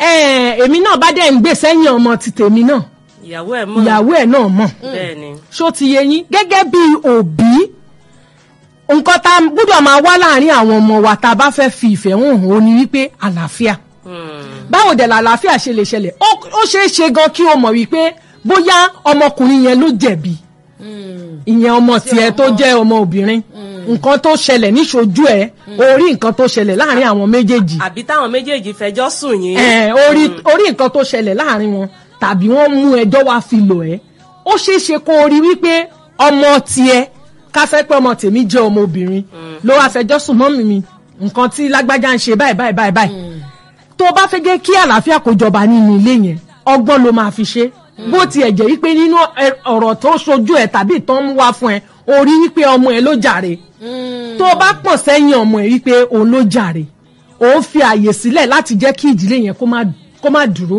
ẹ, èmi náà bá dẹ̀ ń gbé sẹ́yìn ọmọ ti tèmi náà ìyàwó ẹ̀ mọ̀ ìyàwó ẹ̀ náà mọ̀ bẹ́ẹ̀ ni ṣó ti yé yín gẹ́gẹ́ bí òbí nǹkan tá a gbọ́dọ̀ máa wá láàrin àwọn ọmọ wa tá a bá fẹ́ fi ìfẹ́ hàn hàn ó ní wípé àlàáfíà Hmm. báwo dẹ̀ làlàáfíà ṣe lè ṣẹlẹ̀ ó ó ṣeé ṣe gan kí o mọ̀ wípé bóyá ọmọkùnrin yẹn ló jẹ̀bi ìyẹn ọmọ tiẹ̀ tó jẹ́ ọmọ obìnrin nǹkan tó ṣẹlẹ̀ níṣojú ẹ̀ orí nǹkan tó ṣẹlẹ̀ láàrin àwọn méjèèjì àbí táwọn méjèèjì fẹjọ́ sùn yín ẹ̀ orí orí nǹkan tó ṣẹlẹ̀ láàrin wọn tàbí wọ́n mú ẹjọ́ wá fi lò ẹ́ ó ṣeé ṣe kó o rí wípé ọmọ tiẹ̀ kásẹ́ pé ọmọ tèmi jẹ́ ọmọ obìnrin ló wá fẹjọ́ sùn mọ́ mi nǹkan tí lágbájá ń ṣe báyìí báyìí báyìí báyìí tó bá fẹ́ gẹ́ kí àlàáfíà kó jọba nínú ilé yẹn ọgbọ́n ló máa fi ṣe bó tiẹ̀ jẹ́ wípé nínú ẹ- ọ̀rọ̀ tó ṣojú ẹ̀ tàbí ìtàn mú wá fún ẹ o rí wípé ọmọ ẹ ló jàre tó bá pọ̀n sẹ́yìn ọmọ ẹ wípé òun ló jàre òun fi àyè sílẹ̀ láti jẹ́ kí ìdílé yẹn kó má kó má dúró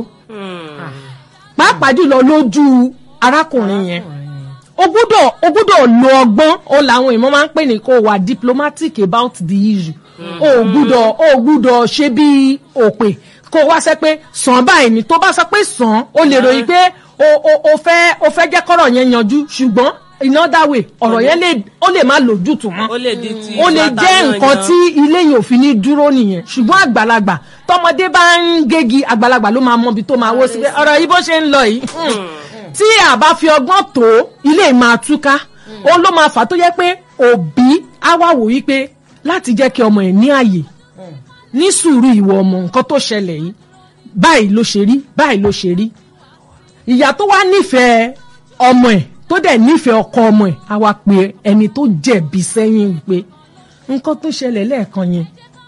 pàápàá jùlọ lójú arákùnrin yẹn o gbúdọ̀ o gbúdọ̀ lo ọgbọ́n o làwọn èèmọ̀ máa ń pè ní kó o wà diplomatic about the issue o ò gbúdọ̀ o ò gbúdọ̀ ṣe bí òpè kó o wá sẹ́ pé sàn báyìí ni tó bá sọ pé sàn o lè ròyìn pé o o o fẹ́ o fẹ́ jẹ́ kọ́rọ̀ yẹn yanjú ṣùgbọ́n in other way ọ̀rọ̀ yẹn lè ó lè má lójútùú mọ́ ó lè di ti ó lè ìfàtà jẹ́ náà nǹkan yan. tí ilé yìí ò fi ní dúró nìyẹn ṣùgbọ́n àgbàlagbà tọmọdé bá ń gégi àgbàlagbà ló máa mọbi tó máa wó sí pé ọ̀rọ̀ yìí bó ṣe ń lọ yìí hmm, tí a bá fi ọgbọ́n tó ilé yìí máa túká òun ló máa fà á tó yẹ pé òbí á wá wò wípé láti jẹ́ kí ọmọ ẹ̀ ní àyè ní sùúrù ìwọ ọmọ nǹkan tó ṣẹlẹ̀ yìí báyìí ló ṣe rí báyìí ló ṣe rí ìyá tó wá nífẹ̀ẹ́ ọmọ ẹ̀ tó dẹ̀ nífẹ̀ẹ́ ọkọ ọmọ ẹ̀ á wá pe ẹni tó jẹ̀bi sẹ́yìn wípé nǹkan tó ṣẹlẹ̀ lẹ́ẹ̀kan yẹn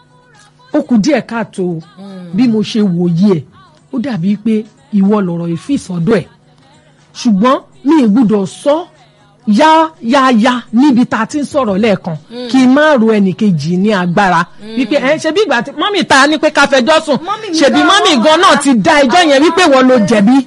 ó kù díẹ̀ káàtó o. bí mo ṣe wòye ẹ̀ ó dàbí pé ìwọ lọ̀rọ̀ ìfìsọ́dọ̀ ẹ̀ ṣùgbọ́n mi ì gbúdọ̀ sọ yá yá yá níbi tá a ti ń sọ̀rọ̀ lẹ́ẹ̀kan kí n má ro ẹnìkejì ní agbára wípé ẹ ṣe bí ìgbà tí mọ́mì ta ni pé ká fẹjọ́ sùn Mọ́mì mi ṣèbí gan mọ́mì wọ́n gan náà wá. ti dá ẹjọ́ yẹn wípé wọ́n ló jẹ̀bi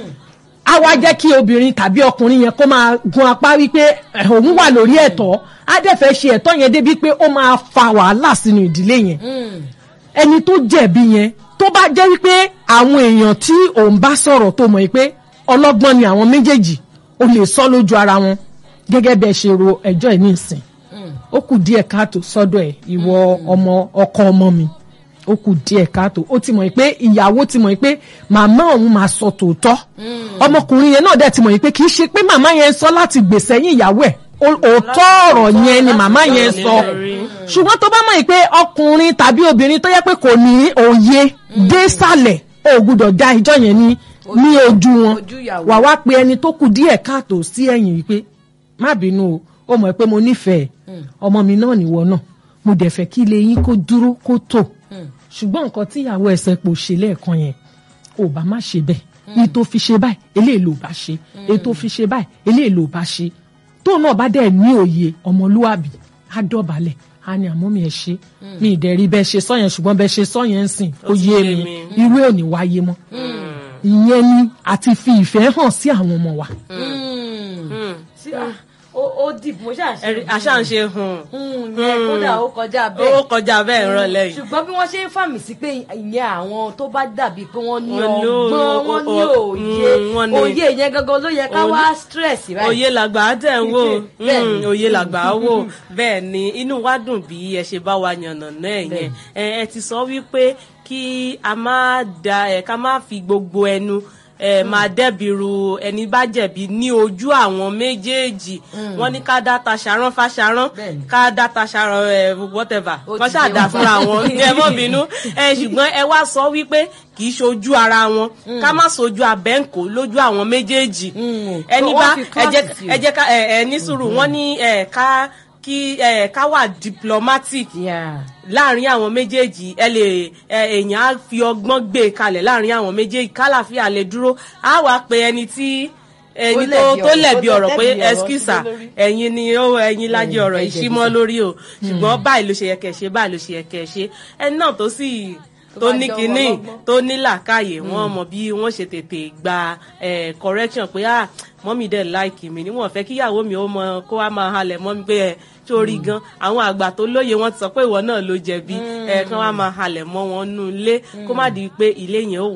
á wá jẹ́ kí obìnrin tàbí ọkùnrin yẹn kó máa gun apá wípé eh, òun wà lórí ẹ̀tọ́ á dẹ̀ fẹ́ ṣe ẹ̀tọ́ yẹn débi pé ó máa fa wàhálà sínú ìdílé yẹn ẹni tó jẹ̀bi yẹn tó bá jẹ́ wípé àwọn èèyàn tí òun bá sọ̀rọ̀ tó mọ̀ pé ọlọ́gbọ́n ni àwọn méjèèjì ó lè sọ lójú ara wọn gẹ́gẹ́ bẹ́ẹ̀ ṣe ro ẹjọ́ ẹ̀ nísìn ó kù díẹ̀ káàtó sọ́dọ̀ ẹ̀ ìwọ ọmọ ọkọ ọmọ mi ó kù díẹ̀ káàtó ó ti mọ̀ pé ìyàwó ti mọ̀ pé màmá òun máa sọ tòótọ́ ọmọkùnrin yẹn náà dẹ̀ ti mọ̀ pé kì í ṣe pé màmá yẹn sọ láti gbèsè yín ìyàwó ẹ̀ ó- òótọ́ ọ̀rọ̀ yẹn ni màmá yẹn sọ ṣùgbọ́n tó bá mọ̀ pé ọkùnrin tàbí obìnrin tó yẹ pé kò ní òye dé sàlẹ̀ ó gbúdọ̀ dá ẹjọ́ yẹn ní ní ojú wọn ojú ìyàwó. wà wá pé ẹni tó kù díẹ̀ káàtó sí ẹ̀yìn wípé má bínú o ó mọ̀ pé mo nífẹ̀ẹ́ ọmọ mi náà nìwọ náà mo dẹ̀ fẹ́ kí ilé yín kó dúró kó tò ṣùgbọ́n nǹkan tí ìyàwó ẹsẹ̀ pò ṣe lẹ́ẹ̀kan yẹn ò bá má ṣe bẹ́ẹ̀ èyí tó fi ṣe báyìí eléyìí ló bá ṣe èyí tó fi ṣe báyìí eléyìí ló bá ṣe tóun náà bá dẹ̀ ní òye ọmọlúwàbí á dọ̀bálẹ̀ á ní àmọ́ mi ẹ̀ ṣe mi ì dẹ̀ rí bẹ́ẹ̀ ṣe sọ́yẹn ṣùgbọ́n bẹ́ẹ̀ ṣe sọ́yẹn ń sìn ó Ó ti yé yé mi mi. irú ẹ̀ ò ní wáyé mọ́ ìyẹn ni àti fi ìfẹ́ hàn sí àwọn ọmọ wa. Sí, ah, ó ó dìbò mo ṣáà ṣe Ẹ̀rí- àṣà ń ṣe hùn Hmm, yẹn kódà ó kọjá bẹ́ẹ̀ ó kọjá bẹ́ẹ̀ ń rọlẹ́ yìí. ṣùgbọ́n bí wọ́n ṣe ń fàmì sí pé ìyẹn àwọn tó bá dàbí pé wọ́n ní Wọ́n ní ọgbọ́n wọ́n ní o- òye mm, wọ́n ní- òye yẹn gangan ló yẹ ká Òye- wá stress báyìí. òye làgbà á tẹ̀ ń wò Bẹ́ẹ̀ ni. Mm, òye làgbà á wò bẹ́ẹ̀ ni inú wa dùn bí ẹ ṣe bá wa yànnà náà yẹn ẹ ẹ ti sọ wípé kí a má da ẹ ká má fi gbogbo ẹnu ẹ máa dẹ́bìrú ẹni bá jẹ̀bi ní ojú àwọn méjèèjì wọ́n ní ká dá ta ṣarán fáṣarán Bẹ́ẹ̀ ni. ká dá ta ṣarán ẹ whatever Ó kọ́ ti ṣáà yé dá wọn. fúnra wọn ẹ mọ́ bínú ẹ ṣùgbọ́n ẹ wá sọ wípé kì í ṣojú ara wọn ká má sojú abẹ́ǹkó lójú àwọn méjèèjì Mm. ẹni Wọ́n bá fi ẹ jẹ́ class sí. ẹ jẹ́ ká ẹ ẹ ní sùúrù wọ́n ní ẹ ká kí ẹ ká wà diplomatic Yeah. láàrin àwọn méjèèjì ẹ lè ẹ èèyàn á fi ọgbọ́n gbé e kalẹ̀ láàrin àwọn méjèèjì kálàfíà lè dúró á wá pe ẹni tí ẹni tó lẹ̀bi tó ọ̀rọ̀, lẹ̀bi tó ọ̀rọ̀ pé lẹ̀bi ọ̀rọ̀ ẹskísà sí lórí. ẹ̀yin ni ó ẹ̀yin lájẹ ọ̀rọ̀ ẹ ìṣímọ́ jẹ̀bi. lórí o ṣùgbọ́n báyìí ló ṣe yẹ kẹ́ ṣe báyìí ló ṣe yẹ kẹ́ ṣe ẹni náà tó sì tó bá ní jẹ́ kinní ọlọ́gbọ́n. tó ní làákàyè wọn mọ bí wọn ṣe tètè gba eh, correction pé ah mọ́mí dẹ̀ láìkì mi níwọ̀n fẹ́ kíyàwó mi ó mọ kó wá máa halẹ̀ mọ́ mi pé ẹ sórí gan àwọn àgbà tó lóye wọn ti sọ pé ìwọ náà ló jẹ̀bi ẹ kán wá máa halẹ̀ mọ́ wọn nú ilé kó má di pé ilé yẹn ó